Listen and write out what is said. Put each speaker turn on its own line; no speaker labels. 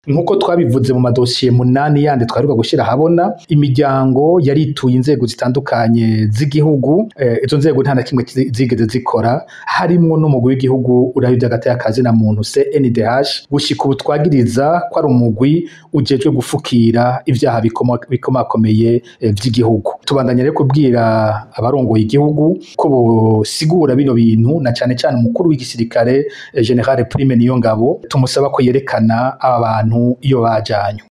nk'uko twabivuze mu madosiye munani yandi twaheruka gushyira ahabona imiryango yarituye inzego zitandukanye z'igihugu eh, izo nzego nta na kimwe zi- zigeze zikora harimwo n'umugwi w'igihugu uraba ivy'agati y'akazi na muntu CNDH gushika ubu twagiriza ko ari umugwi ujejwe gufukira ivyaha bikomo- bikomakomeye eh, vy'igihugu tubandanya rero kubwira abarongoye igihugu ko bosigura bino bintu na cane cane umukuru w'igisirikare eh, General Prime Niyongabo tumusaba ko yerekana aba bantu iyo bajanywe